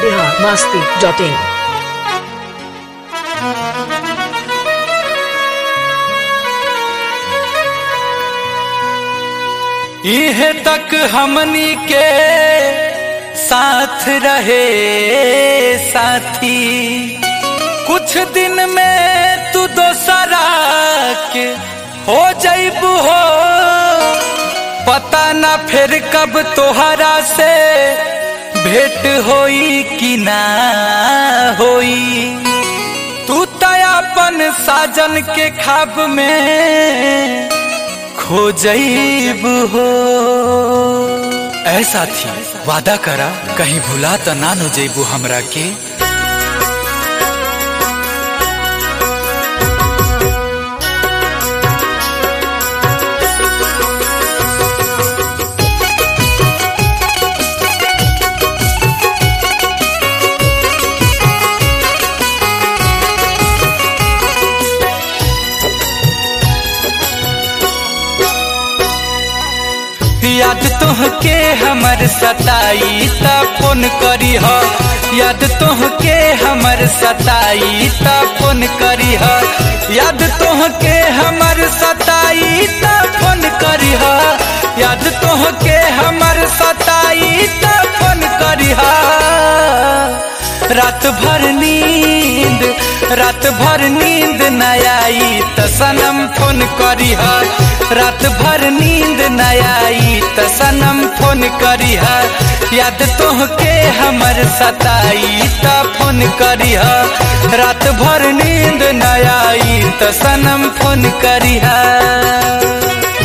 biharmasti.in इहे तक हमनी के साथ रहे साथी कुछ दिन में तू दोसरा के हो जैबू हो पता ना फिर कब तोहरा से भेंट होई कि ना होई तू तयापन साजन के खाब में खो जईब हो ऐसा थी वादा करा कहीं भुला तो ना नो जईबू हमरा के याद तोहके हमर सताई त फोन करी ह याद तोहके हमर सताई त फोन करी ह याद तोहके हमर सताई त फोन करी ह याद तोहके हमर सताई त फोन करी ह रात भर नींद रात भर नींद न आई त सनम फोन करी ह रात भर नींद न आई त सनम फोन करी ह याद तोहके हमर सताई त फोन करी ह रात भर नींद न आई त सनम फोन करी ह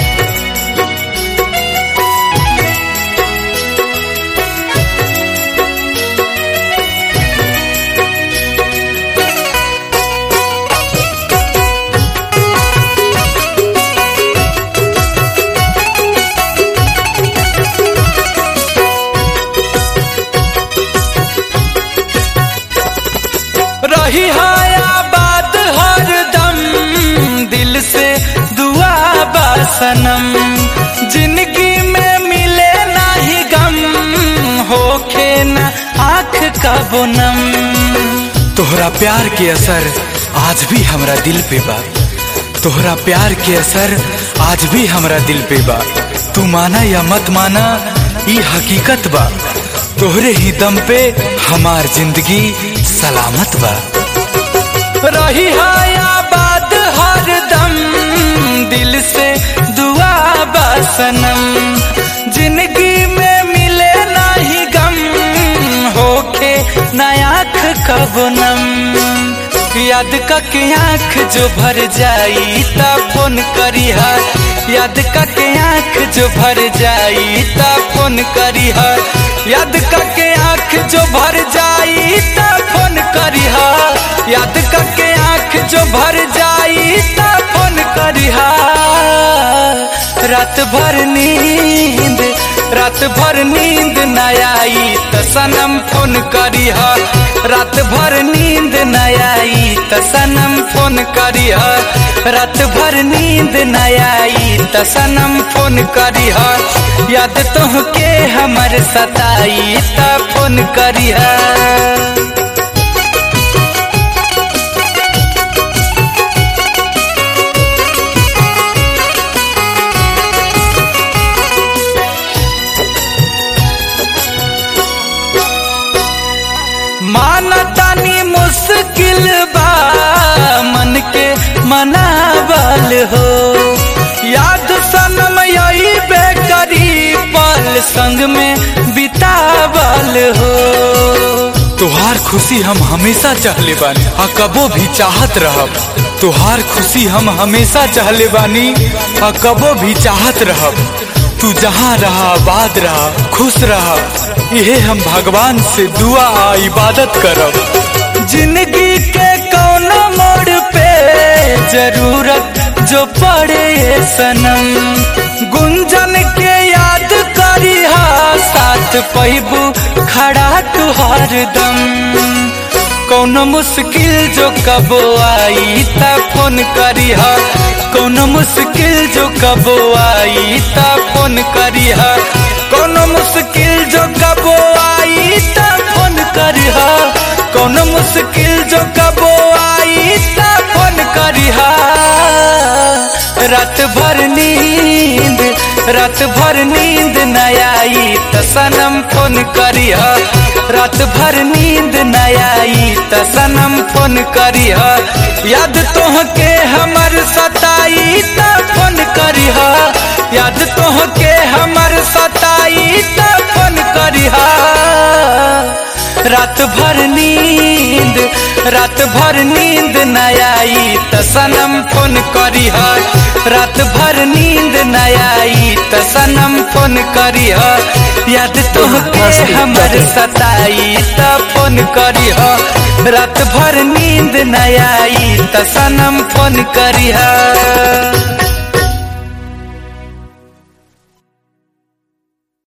रही आबाद हर दम दिल से दुआ बासनम जिंदगी में मिले नाही गम होखे न आँख का बोनम तोहरा प्यार के असर आज भी हमरा दिल पे बा तोहरा प्यार के असर आज भी हमरा दिल पे बा तू माना या मत माना ई हकीकत बा तोहरे ही दम पे हमार जिंदगी सलामत बा रही आबाद हर दम दिल से दुआ बासनम जिंदगी में मिले नाही गम होके नयाख कबनम याद के आँख जो भर जाई ता फोन करी है याद के आँख जो भर जाई ता फोन करी है याद के आँख जो भर जाई ता फोन करी है याद के आँख जो भर जाई ता फोन करी है रात भर नींद रात भर नींद न आई त सनम फोन करी ह रात भर नींद न आई त सनम फोन करी ह रात भर नींद न आई त सनम फोन करी ह याद तोहके हमर सताई त फोन करी ह मानतानी मुश्किल बा मन के मनावल हो याद सनम यही बेकरी पल संग में बितावल हो तुहार खुशी हम हमेशा चाहले बानी आ कबो भी चाहत रहब तुहार खुशी हम हमेशा चाहले बानी आ कबो भी चाहत रहब तू जहाँ रहा आबाद रहा खुश रहा यहे हम भगवान से दुआ आ इबादत करब जिंदगी के कौनो मोड़ पे जरूरत जो पड़े सनम गुंजन के याद करी हा साथ पैबू खड़ा तुहार दम कौनो मुश्किल जो कबो आई त फोन करी हा कौनो मुश्किल जो कबो आई त फोन करी हा कौनो मुश्किल जो कबो आई त फोन करी मुश्किल जो कबो आई त फोन करिहा रात भर नींद रात भर नींद न आई त सनम फोन करिह रात भर नींद न आई त सनम फोन करिह याद तोहके हमर सताई त फोन करिह याद तोहके हमर सताई त फोन करिह रात भर नींद रात भर नींद न आई त सनम फोन करिह रात भर नींद न आई त सनम फोन करिह याद तोहके हमर सताई त फोन करिह रात भर नींद न आई त सनम फोन करिह